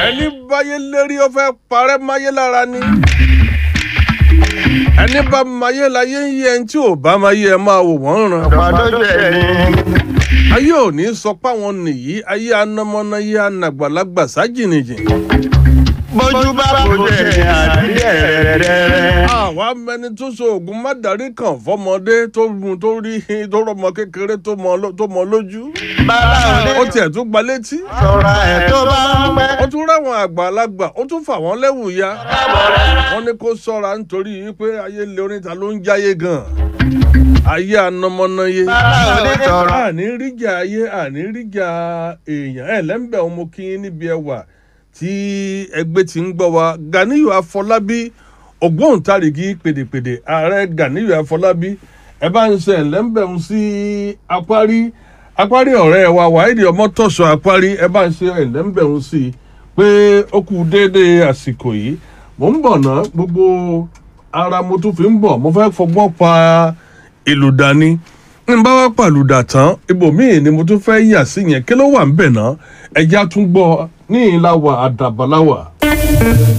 ẹni báyé lérí ó fẹ́ parẹ́ máyé lára ni ẹni bá máyé láyé ń yẹ ẹni tí ò bá máyé ẹ máa wò wọ́n ràn. pàdójú ẹni. ayé ò ní sọ páwọn nìyí ayé anamọ́náyé anàgbàlagbà sájìnìjìn. bójú bá bójú ẹni àdí ẹ̀rẹ̀rẹ̀rẹ̀. àwa mẹni tó so oògùn mádàrí kan fọmọdé tó mú tó rí tó rọmọ kékeré tó mọ ló- tó mọ lójú. bàbá ó òní tiẹ̀ tún gba létí. sọ̀rọ̀ ẹ̀ tó bá ń pẹ́. ó tún ráwọn àgbàlagbà ó tún fà wọ́n lẹ́wù ya. wọ́n ní kó sọ́ra nítorí pé ayé lé oníta ló ń jáyé gan. ayé anamọ́náyé. bàbá òní sọ̀rọ̀. àní ríjà ayé àní ríjà èèyàn ẹ̀ lẹ́ńbẹ̀ ọmọ kí yín níbi ẹwà tí ẹgbẹ́ ti ń gbọ́ wa Ganiyu Afọlábí ògbóǹtarìgì pèdèpèdè ààrẹ Ganiyu Afọlábí ẹ bá ń ṣe ẹ̀lẹ́ńbẹ̀ ń sí apárí apárí ọ̀rẹ́ wa wáìdì ọmọtọ̀sọ̀ apárí ẹ bá ń ṣe ẹ̀lẹ́ńbẹ̀ ń sí pé ó kù déédéé àsìkò yìí mò ń bọ̀ ná gbogbo ara mo tún fi ń bọ̀ mo fẹ́ fọgbọ́n pa ìlú dání n bá wá pàlùdà tán ibòmíì ni mo tún fẹ́ yà sí yẹn kí ló wà ń bẹ̀ ná ẹja tún gbọ́ ní ìlà wà àdàbàláwà.